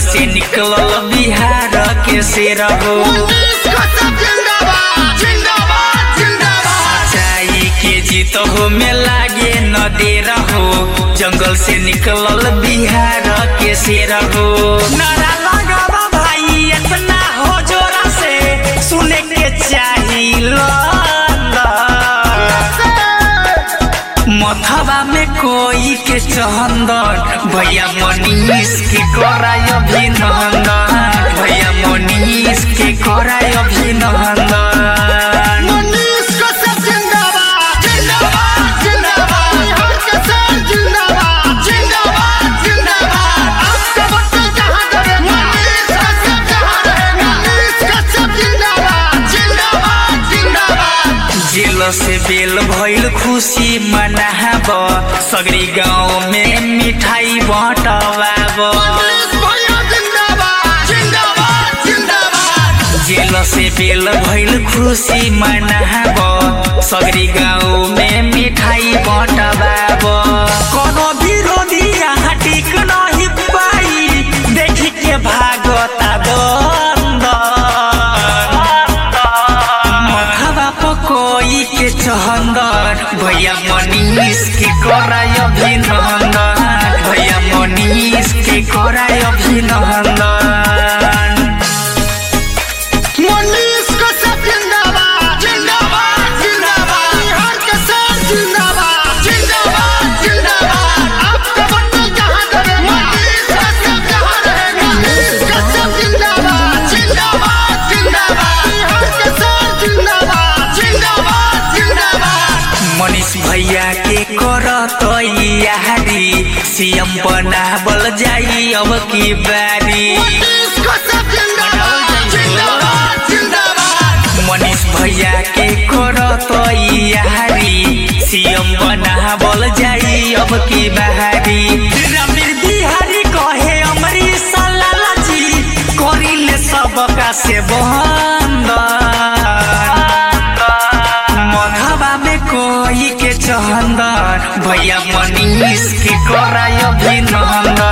से निकलल बिहार के शेर हो सच्चाई के जीत हो में लागे न दे रहो जंगल से निकलल बिहार के शेर हो नारा लगावा भाई इतना हो जोरा से सुने के चाहिए मथवा में कोई के चहंदन भैया मनीष के कराय अभिनंदन भैया मनीष के कराय अभिनंदन जेल से बेल भइल खुशी मनाब सगरी गाँव में मिठाई बटवाब जेल से बेल भइल खुशी मनाब सगरी गाँव में मिठाई बटवाब कोनो विरोधी यहाँ टिक नहीं पाई देखी के भागता दंदन मथवा पकोई के चहंदर भैया मनीष के कराय अभिनंदन भैया मनीष के कराय अभिनंदन मनीष को सब जिंदाबाद जिंदाबाद जिंदाबाद बिहार के साथ जिंदाबाद जिंदाबाद जिंदाबाद आपका बटन जहाँ दबे मनीष का सब जहाँ रहेगा मनीष का सब जिंदाबाद जिंदाबाद जिंदाबाद बिहार के साथ जिंदाबाद जिंदाबाद जिंदाबाद मनीष भैया के करत यारी सीएम बनावल जाई अब की बारी मनीष को सब जिंदाबाद जिंदाबाद जिंदाबाद मनीष भैया के करत यारी सीएम बनावल जाई अब की बहारी रमीर बिहारी कहे अमरीश लाला जी करिले सबका से बंद मधवा में कोई के चहंदर भैया मनीष के कराय अभिनंदन